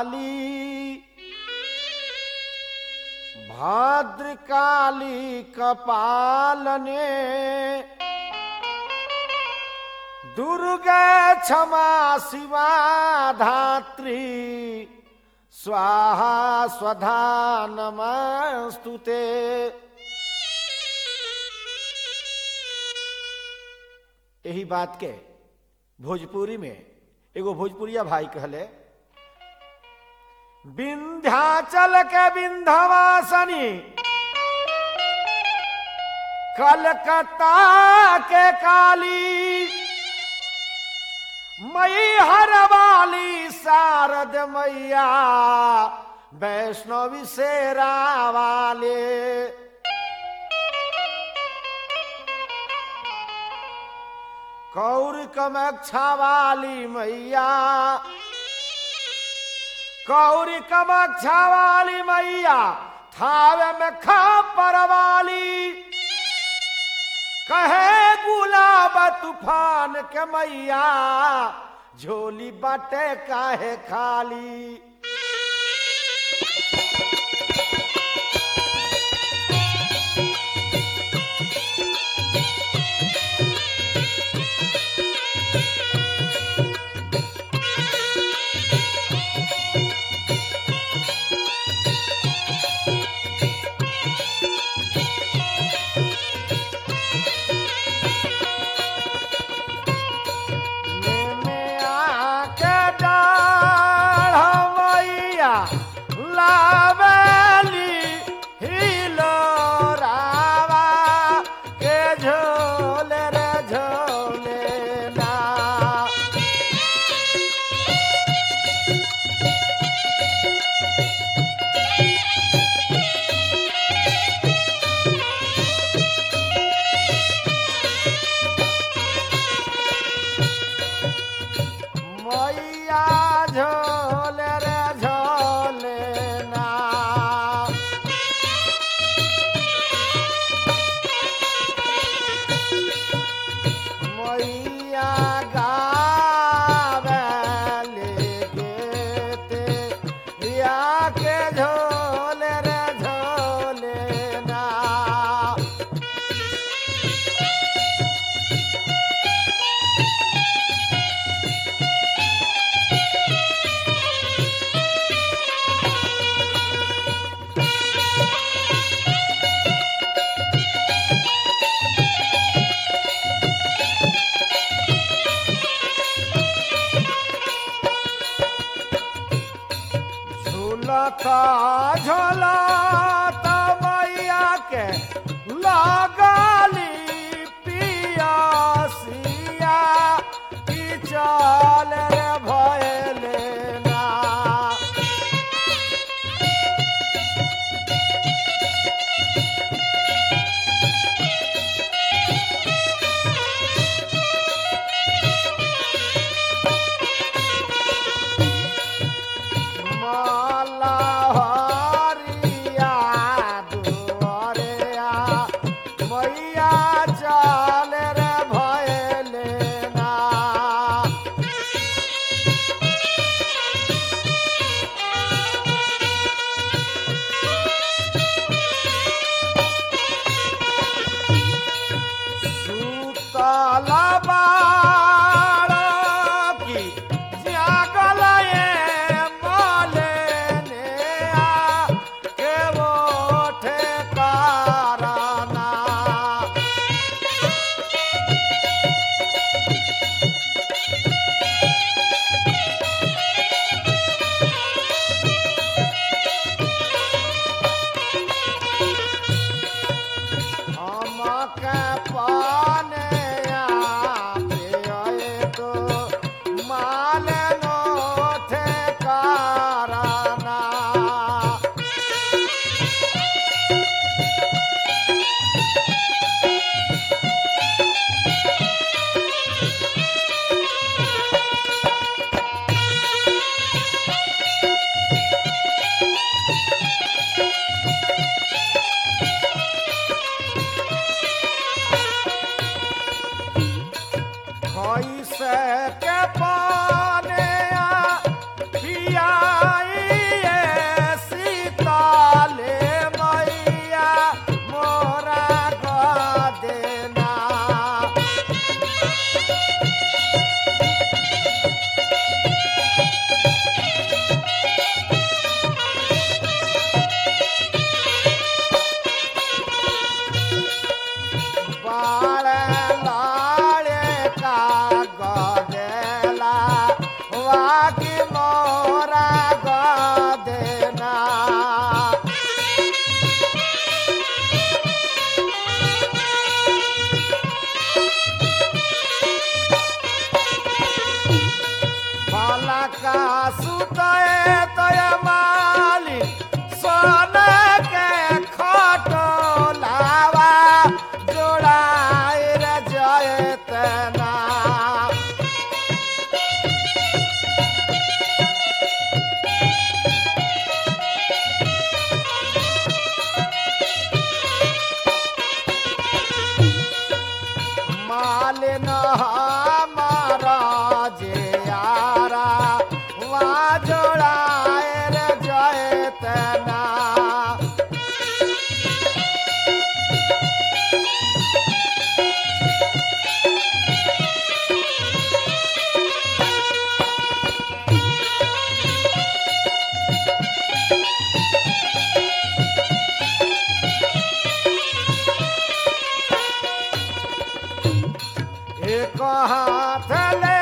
काली भद्रकाली कपालने दुर्गा क्षमा शिवा धात्री स्वाहा स्वधा नमस्तुते यही बात के भोजपुरी में एगो भोजपुरिया भाई कहले विंध्याचल के विंध्यवासनी कलकत्ता के काली मई हर वाली शारद मैया वैष्णवी शेरा वाले कौर कमक्षा वाली मैया कौरी कमक्षा वाली मैया थावे में खापर वाली कहे गुलाब तूफान के मैया झोली बटे काहे खाली नेमे आके डाढ़ मैया लावेली हिलोरावा के झोले रे झोले ना मैया झोले रे झोले ना मैया गावेले गेते या के झोले रे झोले ना झूलता झूलता मैया के लगाली पियासिया की चाल रे भयले ना माला हरिया दुआरिया मैया चाल रे भयले ना सुतला बाळकी जागल ये मालेने आ के ओठे काराना हमके पाने आते आए तो माल नो थे काराना कैसे के पाने आ पियाई का सुतए तय माली सोन के खटोलावा जोड़ाए रे जयतना मालिन हमारा जे यारा वहाँ जोड़ाए रे जयतना एक हाथ ले